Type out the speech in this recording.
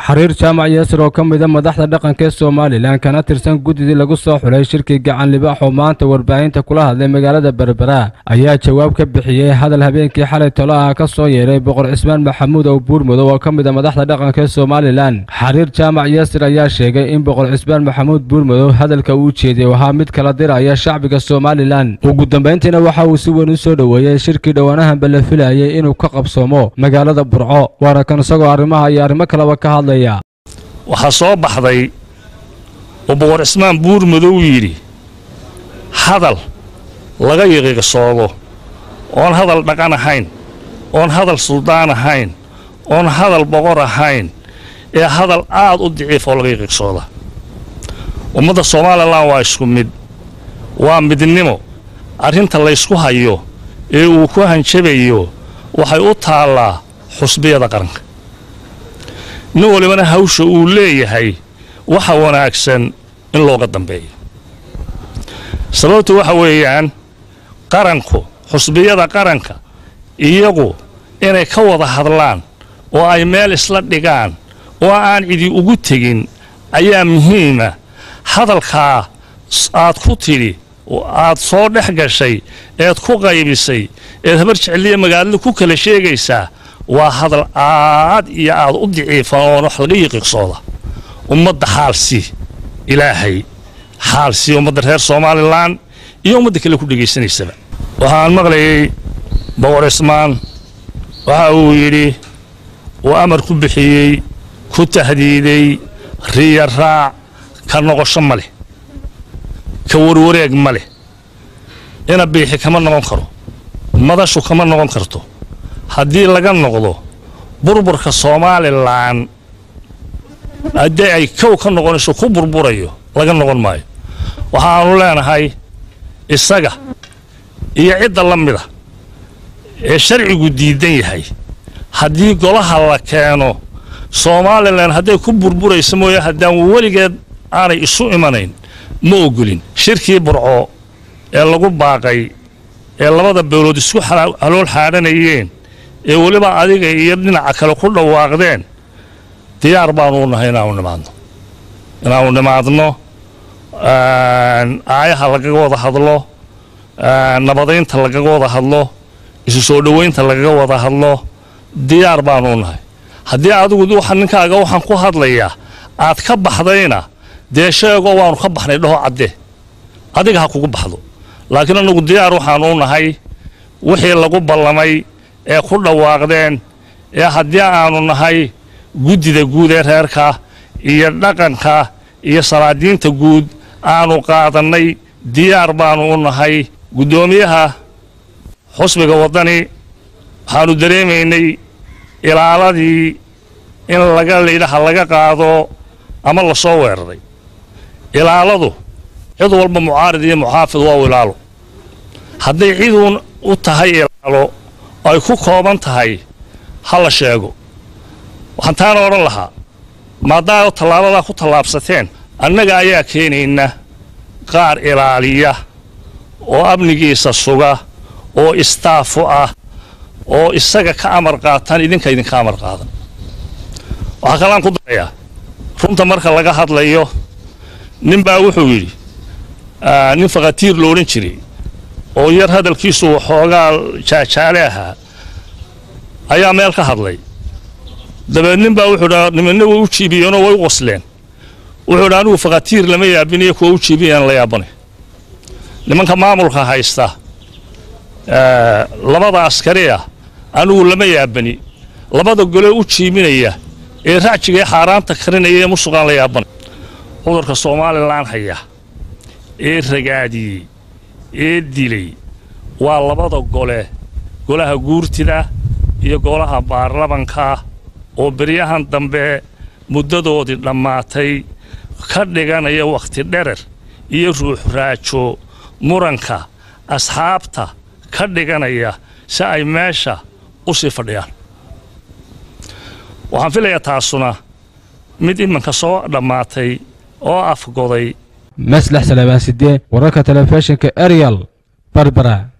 xariir jaamac yeesir oo ka mida madaxda dhaqanka ee somalilan kana tirsan guddidii lagu soo xulay shirkii gacan libaax oo maanta warbaahinta kula hadlay magaalada berbera ayaa jawaab ka bixiyey hadal habeenkii xalay tolo ah ka soo yeeray boqor cismaan maxamuud oo buurmudow oo ka mid a madaxda dhaqanka ee somalilan xariir jaamac yeesir ayaa sheegay in boqor cismaan maxamuud buurmudow hadalka uu jeediyey ahaa mid kala diraya shacbiga somalilan ugu dambayntiina waxa uu si weyn u soo dhoweeyey shirkii dhowaanahanba la filayay inuu ka qabsoomo magaalada burco waana kan isagoo arrimaha iyo arrimo kaleba ka hadlaya waxaa soo baxday oo boqor cismaan buurmadow yidhi hadal laga yiqiiqsoodo oon hadal dhaqan ahayn oon hadal suldaan ahayn oon hadal boqor ahayn ee hadal aad u daciif oo laga yiqiiqsooda ummadda somalilan waa isku mid waa midnimo arrinta laysku hayo ee uu ku hanjabayo waxay u taallaa xusbiyada qaranka nin walibana hawsha uu leeyahay waxa wanaagsan in looga dambeeyo sababtu waxa weeyaan qaranku xusbiyada qaranka iyagu inay ka wada hadlaan oo ay meel isla dhigaan oo aan cidi ugu tegin ayaa muhiima hadalkaa aad ku tidhi aad soo dhex gashay eed ku qaybisay eed habar jeceliya magaalada ku kala sheegaysaa waa hadal aad iyo aad u daciifan oon wax laga yiqiiqsooda ummadda xaalsi ilaahay xaalsi ummadda reer somalilan iyo ummadda kale ku dhegaysanaysaba waxaan maqlayay boqor cismaan waxa uu yidhi uu amar ku bixiyey ku tahdiiday riya raac ka noqosho ma leh ka warwareeg ma leh ina biixi kama noqon karo madashu kama noqon karto haddii laga noqdo burburka somalilan haddii ay kow ka noqonayso ku burburayo laga noqon maayo waxaannu leenahay isaga iyo cidda la mida ee sharcigu diidan yahay haddii golaha la keeno somalilan hadday ku burburayso mooye haddaan weligeed aanay isu imanayn ma ogolin shirkii burco ee lagu baaqay ee labada beelood isku halool xaadhanayeen ee weliba adiga iyo dhinaca kale ku dhawaaqdeen diyaar baanu u nahay inaanu nimaadno inaanu nimaadno aayaha lagaga wada hadlo nabadaynta lagaga wada hadlo isu soo dhowaynta lagaga wada hadlo diyaar baanu u nahay haddii adigu waxa ninkaaga waxaan ku hadlayaa aad ka baxdayna dee sheegoo waanu ka baxnay dhaho caddee adiga ha kugu baxdo laakiin annagu diyaar waxaanu u nahay wixii lagu ballamay ee ku dhawaaqdeen ee haddii aanu nahay guddida guud ee reerka iyo dhaqanka iyo salaadiinta guud aanu qaadannay diyaar baanu u nahay guddoomiyaha xusbiga waddani waxaanu dareemaynay ilaaladii in laga laydhaha laga qaado ama la soo weeraray ilaaladu cid walba mucaarid iyo muxaafid waa u ilaalo hadday ciduun u tahay ilaalo ay ku kooban tahay ha la sheego waxaan taana odhan lahaa maadaao tallaabadaa ku tallaabsateen annaga ayaa keenayna qaar ilaaliya oo amnigiisa suga oo istaafu ah oo isaga ka amar qaataan idinka idinka amar qaadan waxaa kalaan ku darayaa runta marka laga hadlayo nin baa wuxuu yidhi nin fakhatiir lo odhan jiray oo yar hadalkiisu waxoogaa jaajaale ahaa ayaa meel ka hadlay dabeed nin baa wuxuu dhaa nimanna way u jiibiyeenoo way u qosleen wuxuu dhaa anigu fakhatiir lama yaabinayo kuwa u jiibiyaan la yaabanay nimanka maamulka haysta labada askari ah anigu lama yaabani labada gole u jiibinaya ee racjiga ee xaaraanta karinaya ee musuqaan la yaabanay cudurka somalilan haya ee ragaadiyey ee dilay waa labada gole golaha guurtida iyo golaha baarlamanka oo beryahan dambe muddadoodii dhammaatay ka dhiganaya wakhti dherer iyo ruux raajo muranka asxaabta ka dhiganaya si ay meesha u sii fadhiyaan waxaan filayaa taasuna mid iminka soo dhammaatay oo afgoday maslax salaabaansidee wararka telefishinka arial barbara